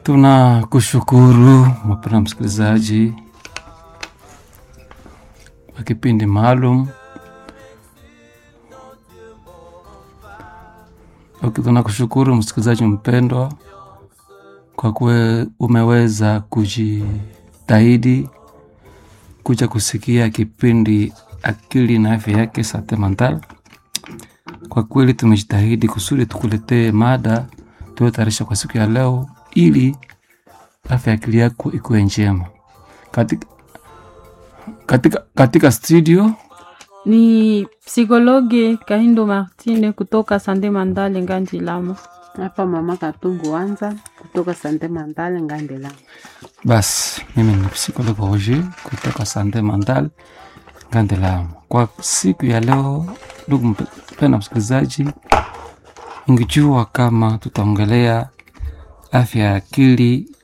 Tunakushukuru mpendwa msikilizaji wa kipindi maalum. Okay, tunakushukuru msikilizaji mpendwa kwa kuwa umeweza kujitahidi kuja kusikia kipindi akili na afya yake Sante Mental. Kwa kweli tumejitahidi kusudi tukuletee mada tuliotayarisha kwa siku ya leo ili afya ya akili yako ikuwe njema. Katika, katika, katika studio ni psikologi Kahindo Martine kutoka Sande Mandale Nganji Lama. Hapa mama Katumbu Wanza kutoka Sante Mandale Ngandela. basi, mimi ni psikologi Roger kutoka Sante Mental Ngandelama. Kwa siku ya leo, ndugu mpendwa msikilizaji, ungejua kama tutaongelea afya ya akili